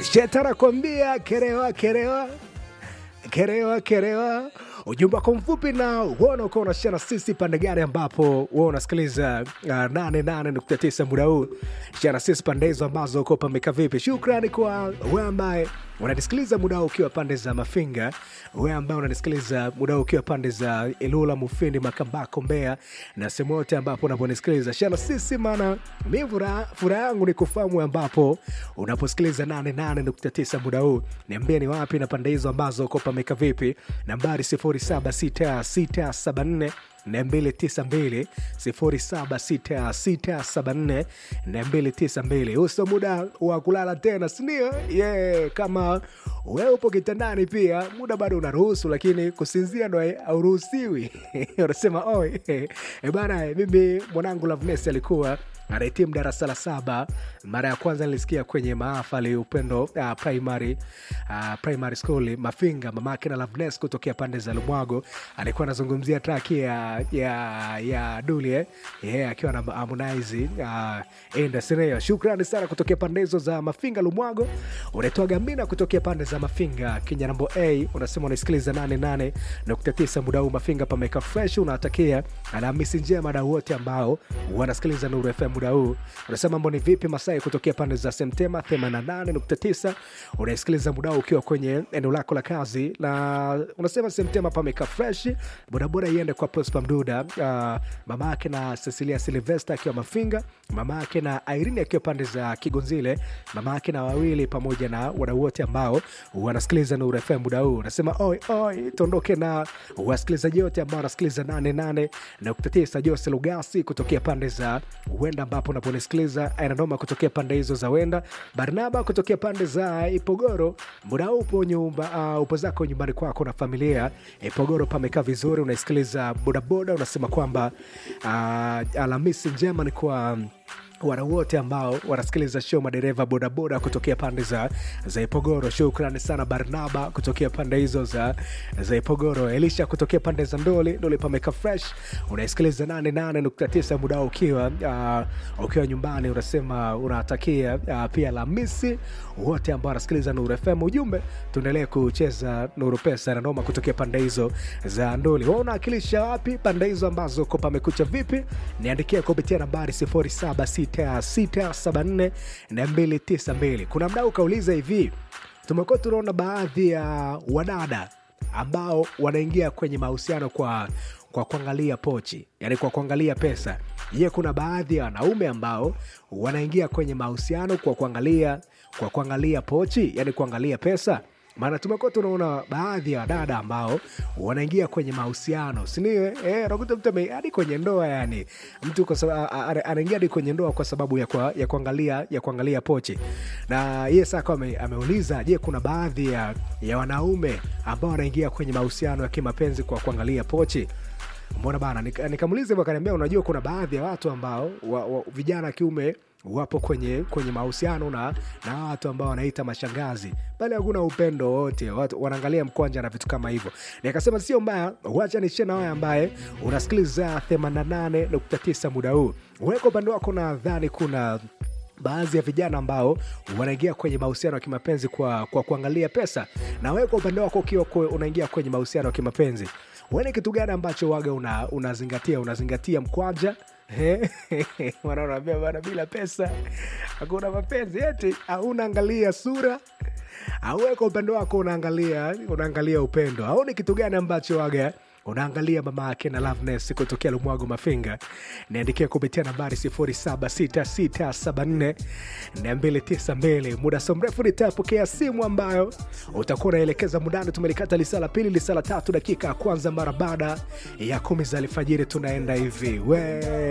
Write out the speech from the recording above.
Shetani anakwambia kerewa kerewa kerewa kerewa ujumbe wako mfupi na uona uko unashia na sisi pande gani ambapo wewe unasikiliza uh, 88.9 muda huu shia na sisi pande hizo ambazo uko pameka vipi shukrani kwa wewe ambaye unanisikiliza muda huu ukiwa pande za mafinga wewe ambaye unanisikiliza muda huu ukiwa pande za ilula mufindi makambako mbea na sehemu yote ambapo unaponisikiliza shia na sisi maana mi furaha furaha yangu ni kufahamu ambapo unaposikiliza 88.9 muda huu niambie ni wapi na pande hizo ambazo uko pameka vipi nambari 076674 292 076674 292 uso muda wa kulala tena sindio yeah, kama wewe upo kitandani pia muda bado unaruhusu lakini kusinzia ndo hauruhusiwi unasema oi e bana mimi mwanangu lavnes alikuwa anahitimu darasa la saba mara ya kwanza nilisikia kwenye maafali upendo uh, primary, uh, primary school mafinga mamake na lavnes kutokea pande za lumwago alikuwa anazungumzia traki ya, ya, ya dulie yeah, akiwa na harmonize uh, enda sineo shukrani sana kutokea pande hizo za mafinga lumwago unaitwa gamina kutokea pande za mafinga kinyanambo a unasema unaisikiliza 88.9 muda huu mafinga pameka fresh unawatakia alhamisi njema na wote ambao wanasikiliza nuru fm muda huu unasema mambo ni vipi masai kutokea pande za semtema 88.9 unaisikiliza muda huu ukiwa kwenye eneo lako la kazi na unasema semtema pameka fresh bodaboda iende kwa prospa mduda uh, mama yake na cecilia silvesta akiwa mafinga mama yake na irene akiwa pande za kigonzile mama yake na wawili pamoja na wadau wote ambao wanasikiliza nuru fm muda huu unasema oi oi tuondoke na wasikilizaji wote ambao wanasikiliza 88.9 jose lugasi kutokea pande za wenda ambapo unaponisikiliza ainanoma kutokea pande hizo za wenda barnaba kutokea pande za ipogoro muda upo nyumba uh, upo zako nyumbani kwako na familia ipogoro pamekaa vizuri unaisikiliza bodaboda unasema kwamba uh, alhamisi njema ni kwa um, wana wote ambao wanasikiliza show madereva bodaboda kutokea pande za, za ipogoro shukrani sana barnaba kutokea pande hizo za, za ipogoro elisha kutokea pande za ndoli ndoli pameka fresh unaisikiliza 88.9 muda ukiwa uh, ukiwa nyumbani unasema unatakia uh, pia lamisi wote ambao wanasikiliza nuru fm ujumbe tuendelee kucheza nuru pesa na noma kutokea pande hizo za ndoli wa unaakilisha wapi pande hizo ambazo ko pamekucha vipi niandikia kupitia nambari 07 674 kuna mdau ukauliza hivi tumekuwa tunaona baadhi ya wadada ambao wanaingia kwenye mahusiano kwa kwa kuangalia pochi yani kwa kuangalia pesa ye kuna baadhi ya wanaume ambao wanaingia kwenye mahusiano kwa kuangalia kwa kuangalia pochi yani kuangalia pesa maana tumekuwa tunaona baadhi ya wadada ambao wanaingia kwenye mahusiano sindio eh, unakuta mtu hadi kwenye ndoa yani mtu anaingia hadi kwenye ndoa kwa sababu ya, kwa, ya kuangalia ya kuangalia pochi na ye saka ame, ameuliza je kuna baadhi ya, ya wanaume ambao wanaingia kwenye mahusiano ya kimapenzi kwa kuangalia pochi mbona bana nikamuliza hivyo akaniambia unajua kuna baadhi ya watu ambao wa, wa, vijana kiume wapo kwenye kwenye mahusiano na na watu ambao wanaita mashangazi bali hakuna upendo wote watu wanaangalia mkwanja na vitu kama hivyo nikasema sio mbaya wacha nishie na wewe ambaye unasikiliza 88.9 muda huu weka upande wako nadhani kuna baadhi ya vijana ambao wanaingia kwenye mahusiano ya kimapenzi kwa, kwa kuangalia pesa na wewe kwa upande wako ukiwa unaingia kwenye mahusiano ya kimapenzi weni kitu gani ambacho waga una, unazingatia unazingatia mkwanja wanaonambia bana bila pesa hakuna mapenzi eti au unaangalia sura au kwa upande wako unaangalia unaangalia upendo au ni kitu gani ambacho waga unaangalia mama yake na loveness kutokea lumwago mafinga niandikia kupitia nambari 76674 muda so mrefu nitapokea simu ambayo utakuwa unaelekeza mudani tumelikata lisa la pili lisa la tatu dakika ya kwanza mara baada ya kumi za alfajiri tunaenda hivi we